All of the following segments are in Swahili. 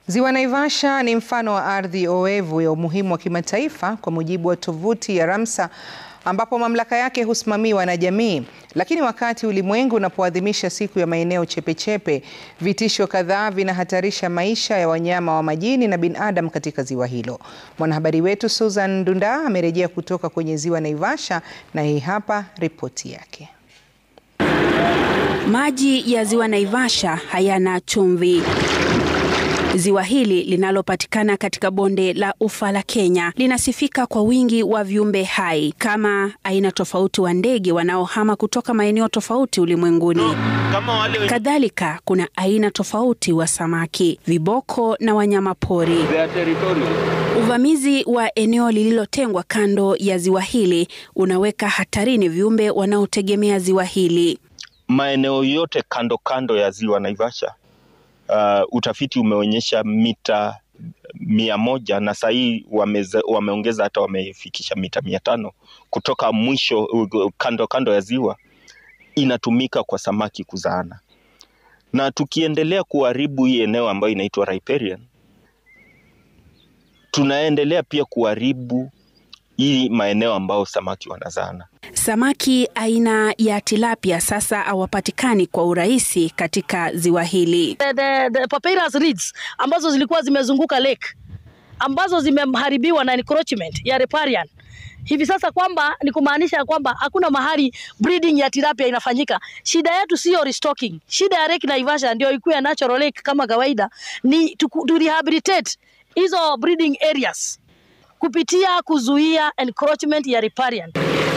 Ziwa Naivasha ni mfano wa ardhi oevu ya umuhimu wa kimataifa kwa mujibu wa tovuti ya Ramsar ambapo mamlaka yake husimamiwa na jamii. Lakini wakati ulimwengu unapoadhimisha siku ya maeneo chepechepe, vitisho kadhaa vinahatarisha maisha ya wanyama wa majini na binadamu katika ziwa hilo. Mwanahabari wetu Susan Ndunda amerejea kutoka kwenye Ziwa Naivasha na hii hapa ripoti yake. Maji ya Ziwa Naivasha hayana chumvi. Ziwa hili linalopatikana katika bonde la Ufa la Kenya linasifika kwa wingi wa viumbe hai kama aina tofauti wa ndege wanaohama kutoka maeneo tofauti ulimwenguni. Kadhalika kuna aina tofauti wa samaki, viboko na wanyama pori. Uvamizi wa eneo lililotengwa kando ya ziwa hili unaweka hatarini viumbe wanaotegemea ziwa hili. Maeneo yote kando kando ya Ziwa Naivasha Uh, utafiti umeonyesha mita mia moja na saa hii wameongeza hata wamefikisha mita mia tano kutoka mwisho kando kando ya ziwa inatumika kwa samaki kuzaana, na tukiendelea kuharibu hii eneo ambayo inaitwa riparian, tunaendelea pia kuharibu hii maeneo ambayo samaki wanazaana. Samaki aina ya tilapia sasa hawapatikani kwa urahisi katika ziwa hili. The, the, the papyrus reeds ambazo zilikuwa zimezunguka lake ambazo zimeharibiwa na encroachment ya riparian hivi sasa, kwamba ni kumaanisha kwamba hakuna mahali breeding ya tilapia inafanyika. Shida yetu sio restocking, shida ya Lake Naivasha ndio ikuwe natural lake kama kawaida, ni to, to rehabilitate hizo breeding areas kupitia kuzuia encroachment ya riparian.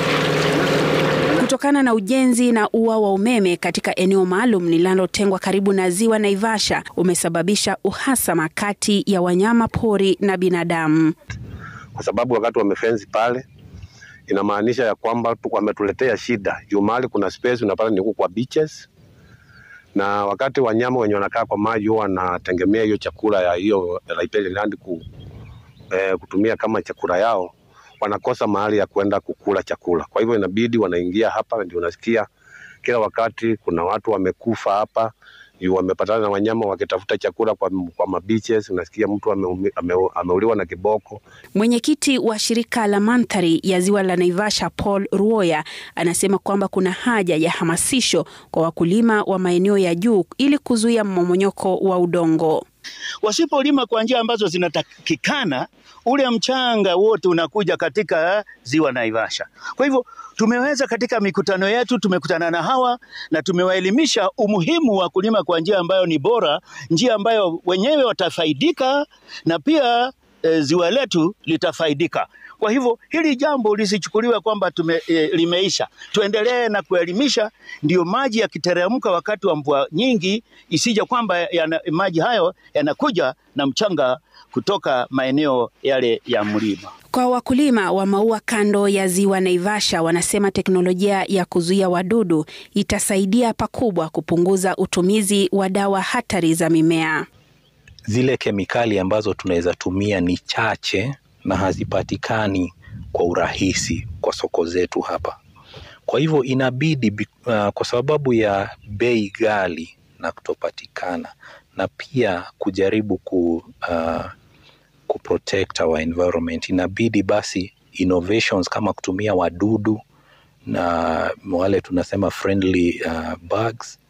Kutokana na ujenzi na ua wa umeme katika eneo maalum linalotengwa karibu na ziwa Naivasha umesababisha uhasama kati ya wanyama pori na binadamu, kwa sababu wakati wamefensi pale inamaanisha ya kwamba wametuletea shida juu mahali kuna space unapata ni kwa beaches, na wakati wanyama wenye wanakaa kwa maji huwa wanategemea hiyo chakula ya hiyo riparian land ku, eh, kutumia kama chakula yao wanakosa mahali ya kwenda kukula chakula. Kwa hivyo inabidi wanaingia hapa, ndio unasikia kila wakati kuna watu wamekufa hapa, juu wamepatana na wanyama wakitafuta chakula kwa, kwa mabiches. Unasikia mtu ame, ame, ameuliwa na kiboko. Mwenyekiti wa shirika la mandhari ya ziwa la Naivasha Paul Ruoya anasema kwamba kuna haja ya hamasisho kwa wakulima wa maeneo ya juu ili kuzuia mmomonyoko wa udongo. Wasipolima kwa njia ambazo zinatakikana, ule mchanga wote unakuja katika ziwa Naivasha. Kwa hivyo tumeweza katika mikutano yetu, tumekutana na hawa na tumewaelimisha umuhimu wa kulima kwa njia ambayo ni bora, njia ambayo wenyewe watafaidika na pia e, ziwa letu litafaidika. Kwa hivyo hili jambo lisichukuliwe kwamba tume, e, limeisha. Tuendelee na kuelimisha, ndio maji yakiteremka wakati wa mvua nyingi, isije kwamba yana, maji hayo yanakuja na mchanga kutoka maeneo yale ya mlima. Kwa wakulima wa maua kando ya ziwa Naivasha, wanasema teknolojia ya kuzuia wadudu itasaidia pakubwa kupunguza utumizi wa dawa hatari za mimea. Zile kemikali ambazo tunaweza tumia ni chache na hazipatikani kwa urahisi kwa soko zetu hapa. Kwa hivyo inabidi uh, kwa sababu ya bei ghali na kutopatikana na pia kujaribu ku, uh, ku protect our environment, inabidi basi innovations kama kutumia wadudu na wale tunasema friendly uh, bugs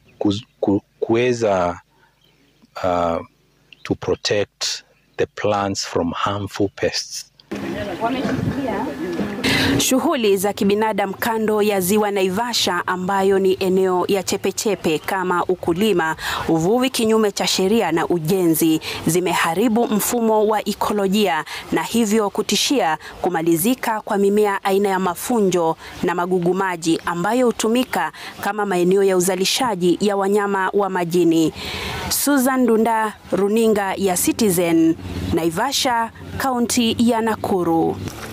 kuweza uh, to protect the plants from harmful pests. Shughuli za kibinadamu kando ya ziwa Naivasha ambayo ni eneo ya chepechepe kama ukulima, uvuvi kinyume cha sheria na ujenzi zimeharibu mfumo wa ikolojia na hivyo kutishia kumalizika kwa mimea aina ya mafunjo na magugu maji ambayo hutumika kama maeneo ya uzalishaji ya wanyama wa majini. Susan Ndunda, Runinga ya Citizen, Naivasha, kaunti ya Nakuru.